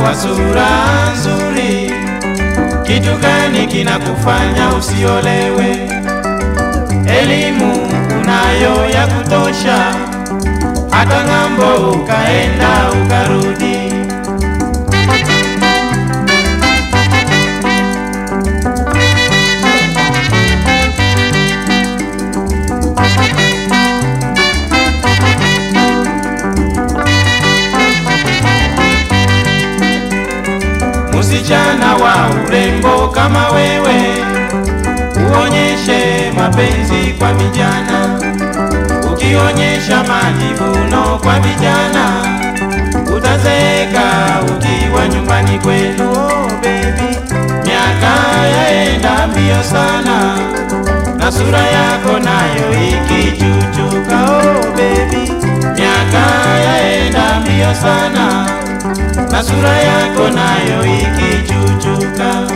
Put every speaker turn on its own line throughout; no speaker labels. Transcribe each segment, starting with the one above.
wa sura nzuri, kitu gani kinakufanya usiolewe? Elimu unayo ya kutosha, hata ng'ambo ukaenda ukarudi. Msichana wa urembo kama wewe, uonyeshe mapenzi kwa vijana. Ukionyesha majivuno kwa vijana, utazeeka ukiwa nyumbani kwenu. Oh, baby, miaka yaenda mbio sana na sura yako nayo ikichuchuka. Oh, baby, miaka yaenda mbio sana na sura yako nayo ikichuchuka.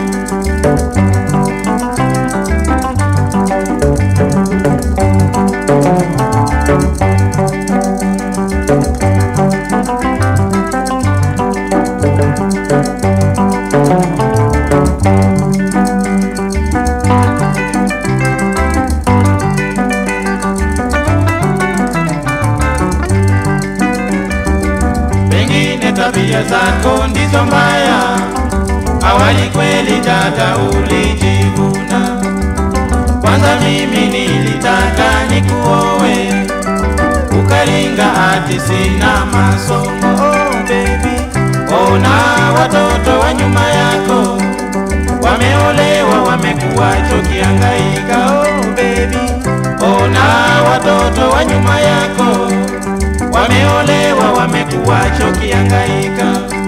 Pengine tabia zako ndizo mbaya, awali kweli dada ulijivuna. Kwanza mimi nilitaka nikuowe, ukaringa ati sina masomo. Oh baby, ona watoto wa nyuma yako wameolewa, wamekuwacho kiangaika. Oh baby, ona watoto wa nyuma yako wameolewa, wamekuwacho kiangaika.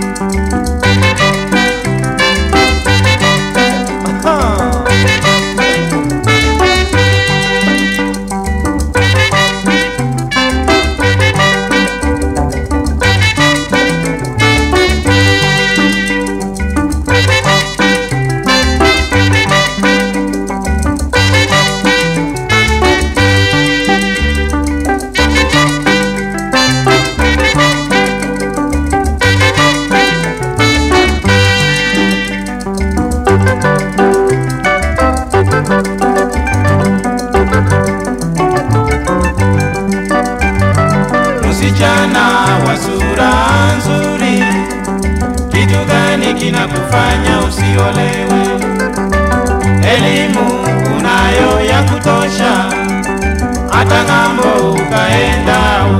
Msichana wa sura nzuri, kitu gani kinakufanya usiolewe? Elimu unayo ya kutosha, hata ng'ambo ukaenda